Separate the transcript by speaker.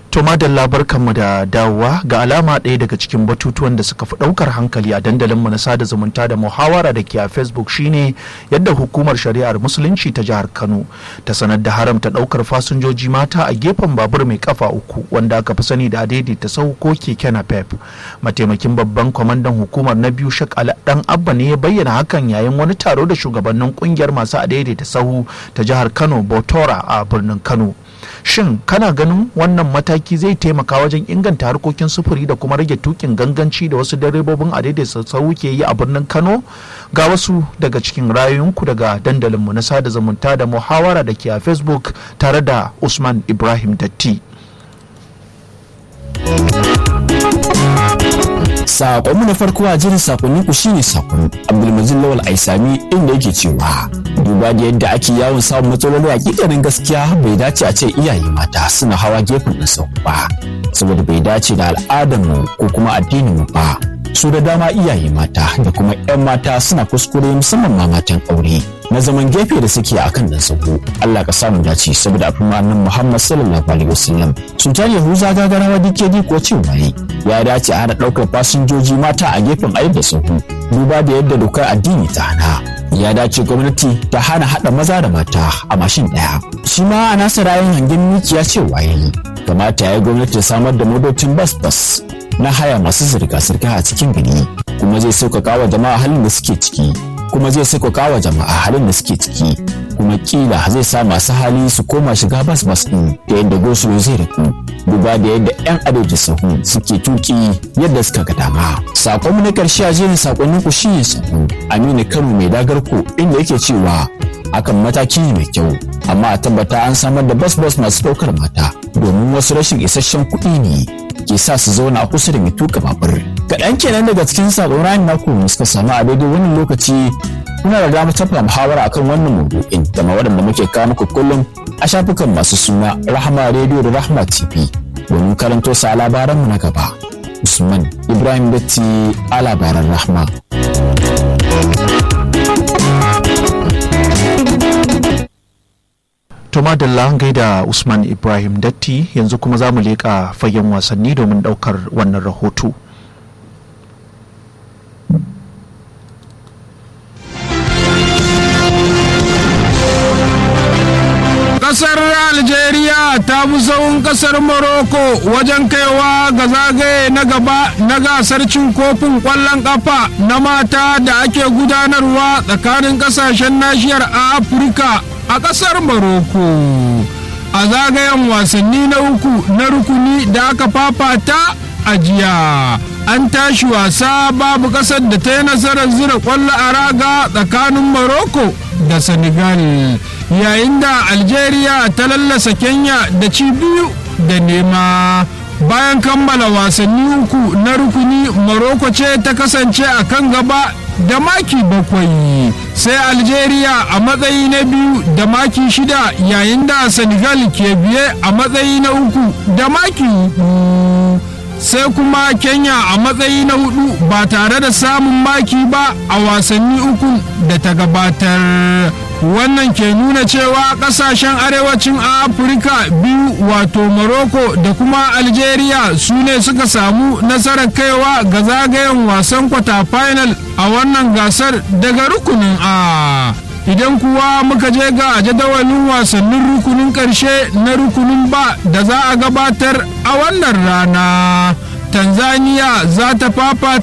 Speaker 1: To madalla barkanmu da dawowa ga alama ɗaya daga cikin batutuwan da suka fi ɗaukar hankali a dandalinmu na sada zumunta da muhawara da ke a Facebook shine yadda hukumar shari'ar musulunci ta jihar Kano ta sanar da haramta ɗaukar fasinjoji mata a gefen babur mai kafa uku wanda aka fi sani da daidaita sau ko keke napep. Mataimakin babban kwamandan hukumar na biyu Shak Dan Abba ne ya bayyana hakan yayin wani taro da shugabannin kungiyar masu adaidaita sahu ta jihar Kano Botora a birnin Kano. shin kana ganin wannan mataki zai taimaka wajen inganta harkokin sufuri da kuma rage tukin ganganci da wasu direbobin a daidai sassau ke yi a birnin kano ga wasu daga cikin rayuwanku daga dandalinmu na sada zumunta da muhawara da ke a facebook tare da usman ibrahim datti
Speaker 2: Sakonmu na farko a jirin sakonnin ku shine sakon Abdulmajid Lawal Aisami inda yake cewa duba da yadda ake yawon samun matsaloli hakikanin gaskiya bai dace a ce iyaye mata suna hawa gefen ɗin sau ba saboda bai dace da al'adarmu ko kuma addinin mu ba su da dama iyaye mata da kuma 'yan mata suna kuskure musamman ma matan aure na zaman gefe da suke a kan dan sahu Allah ka samu dace saboda abin annabi Muhammad sallallahu alaihi wasallam sultan Yahuza gagarawa dike ko cewa ya dace a hana ɗaukar fasinjoji mata a gefen ayi da sahu duba da yadda dokar addini ta hana ya dace gwamnati ta hana haɗa maza da mata a mashin ɗaya shi ma a nasa rayin hangen mikiya cewa yayi kamata ya yi gwamnati ta samar da motocin bas bas na haya masu zirga-zirga a cikin gari kuma zai sauƙaƙa wa jama'a halin da suke ciki kuma zai sauƙaƙa wa jama'a halin da suke ciki kuma kila zai sa masu hali su koma shiga bas bas ɗin da yadda gosulo zai riku duba da yadda 'yan adoji sahu suke tuki yadda suka ga dama sakonmu na ƙarshe a jerin sakonnin ku shine sahu aminu kano mai dagarko inda yake cewa hakan mataki ne mai kyau amma a tabbata an samar da bas bas masu ɗaukar mata domin wasu rashin isasshen kuɗi ne ke sa su zauna kusa da mai tuka babur kaɗan kenan daga cikin sakon rayan naku suka samu a daidai wannan lokaci kuna da damar tafa muhawara akan wannan maudu'in da ma waɗanda muke kawo muku kullum a shafukan masu suna rahama rediyo da rahama tv domin karanto sa labaranmu na gaba usman ibrahim datti a labaran rahma
Speaker 1: to madalla gaida usman ibrahim datti yanzu kuma za mu leƙa fagen wasanni domin ɗaukar wannan rahoto
Speaker 3: kasar algeria ta fi sauran kasar morocco wajen kaiwa ga zagaye na gaba na gasar cin kofin kwallon kafa na mata da ake gudanarwa tsakanin kasashen nashiyar afirka a kasar morocco a zagayen wasanni na uku na rukuni da aka fafata a jiya an tashi wasa babu kasar da ta yi nasarar zira kwallo a raga tsakanin morocco da senegal yayin da algeria ta lallasa kenya da ci biyu da nema bayan kammala wasanni uku na rukuni morocco ce ta kasance a kan gaba da maki bakwai sai algeria a matsayi na biyu da maki shida yayin da senegal ke biye a matsayi na uku da maki hudu sai kuma kenya a matsayi na hudu ba tare da samun maki ba a wasanni uku da ta gabatar wannan ke nuna cewa kasashen arewacin afirka biyu wato morocco da kuma algeria su ne suka samu nasarar kaiwa ga zagayen wasan kwata final a wannan gasar daga rukunin a idan kuwa muka je ga jadawalin wasannin rukunin karshe na rukunin ba da za a gabatar a wannan rana tanzania za ta fafata